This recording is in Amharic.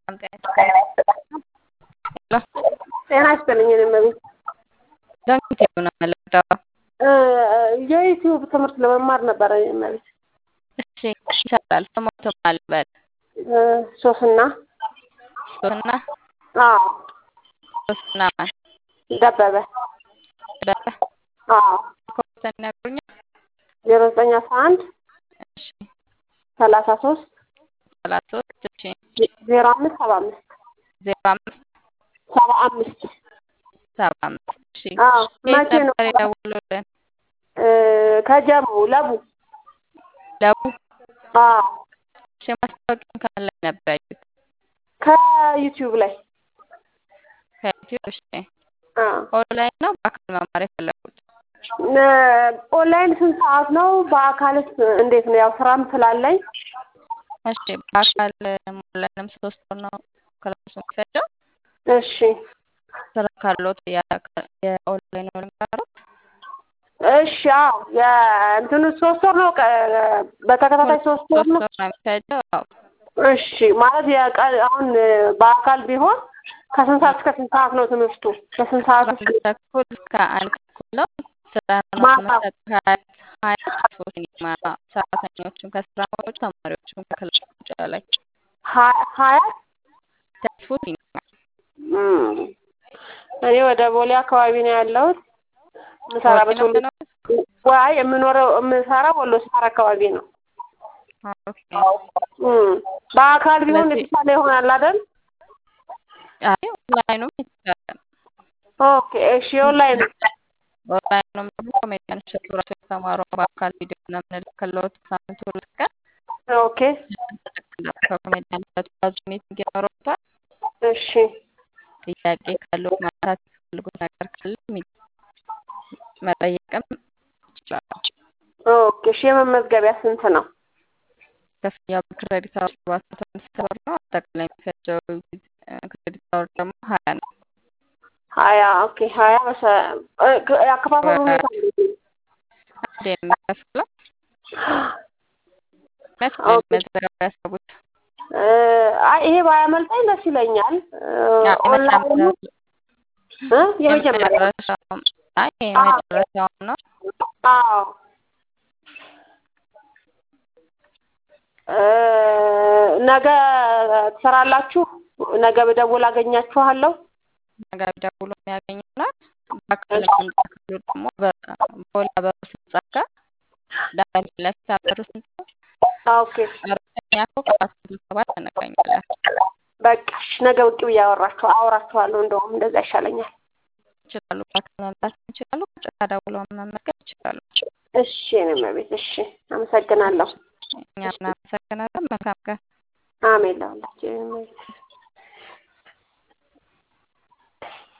ሰላም ጤና ይስጥልኝ። ሄሎ ጤና ይስጥልኝ። እኔ እመቤት ዳንኪት የሆነ መለዳው የዩቲዩብ ትምህርት ለመማር ነበረ። እኔ እመቤት እሺ ይቻላል። ስሞት ማልበል ሶስና ሶስና አዎ ሶስና ማን ደበበ ደበ አዎ ኮርሰን ያገኛል። ዜሮ ዘጠኝ አስራ አንድ እሺ ሰላሳ ሶስት ሰላሳ ሶስት እሺ ዜሮ አምስት ሰባ አምስት ዜሮ አምስት ሰባ አምስት ሰባ አምስት እሺ አዎ የት መቼ ነው ነበር የደወሉልን? ከጀሙ ለቡ ለቡ አዎ እሺ ማስታወቂያውን ከምን ላይ ነበር ያዩት? ከዩቲዩብ ላይ ከዩቲዩብ እሺ አዎ ኦንላይን ነው በአካል መማር የፈለጉት? ኦንላይን ስንት ሰዓት ነው? በአካልስ እንዴት ነው? ያው ስራም ስላለኝ እሺ በአካል ኦንላይንም ሶስት ወር ነው ክላሱ የሚፈጀው። እሺ ስራ ካሎት የኦንላይን ነው የሚማሩት? እሺ አዎ የእንትኑ ሶስት ወር ነው ቀ- በተከታታይ ሶስት ወር ሶስት ነው። ወር ነው የሚፈጀው። አዎ እሺ ማለት የቀ- አሁን በአካል ቢሆን ከስንት ሰዓት እስከ ስንት ሰዓት ነው ትምህርቱ? ከስንት ሰዓት ከአንድ እስከ ተኩል እስከ አንድ ተኩል ነው። ስራ ነው ማታ? መሰጥ ሀያ ሀያ ሰዓት ሲኒማ ሰራተኞችም ከስራ ውጭ ተማሪዎችም ከክላስ ውጭ ላይ ሀ- ሀያ ተስፉ ሲኒማ እም፣ እኔ ወደ ቦሌ አካባቢ ነው ያለሁት። የምሰራበት ወሎ ወሎ ነው። ዋይ የምኖረው የምሰራው ወሎ ሰፈር አካባቢ ነው። ኦኬ እም፣ በአካል ቢሆን ስለዚህ- የተሻለ ይሆናል አይደል? አይ ኦንላይኑም ይቻላል። ኦኬ እሺ ኦንላይን ኦንላይኑም ደግሞ ኮሜዲያን እሸቱ ራሱ የተማረው በአካል ቪዲዮ ነው የምንልክልዎት ሳምንት ሁለት ቀን ኦኬ ከኮሜዲያን እሸቱ ጋር ዙም ሚቲንግ ይኖረዎታል። እሺ ጥያቄ ካለው ማንሳት የሚፈልጉት ነገር ካለ ሚ- መጠየቅም ይችላሉ። ኦኬ እሺ የመመዝገቢያ ስንት ነው? ክፍያው በክሬዲት አወር ሰባት መቶ አምስት ብር ነው። አጠቃላይ የሚፈጀው ጊዜ ክሬዲት አወር ደግሞ ሀያ ነው። ሀያ ኦኬ ሀያ በሰ እ- ክ- የአከፋፈሉ ሁኔታ እንዴት ነው? አንዴ ነው የሚከፍለው። መቼ ነው ኦኬ መዘገብ ያሰቡት? እ፣ አይ ይሄ ባያመልጠኝ ደስ ይለኛል። እ፣ ያ ኦንላይኑ የመጨረሻው እ የመጀመሪያ የመጨረሻው አይ የመጨረሻው ነው። አዎ እ፣ ነገ ትሰራላችሁ? ነገ በደውል አገኛችኋለሁ። ነገ ቢደውሉ የሚያገኙናል። በአካል መምጣት ካሉ ደግሞ በቦሌ አበሩ ህንጻ ጋር ዳር ፊት ለፊት አበሩ ህንጻ ኦኬ አራተኛ ፎቅ አራት መቶ ሰባት እንገኛለን። በቃ እሺ፣ ነገ ብቅ ብዬ አወራችሁ አወራችኋለሁ። እንደውም እንደዛ ይሻለኛል። ይችላሉ። በአካል መምጣት ይችላሉ። ቁጭ ደውለው መመዝገብ ይችላሉ። እሺ የእኔ እመቤት፣ እሺ አመሰግናለሁ። እኛም እናመሰግናለን። መልካም ቀን። አሜን ለሁላችሁ የእኔ እመቤት።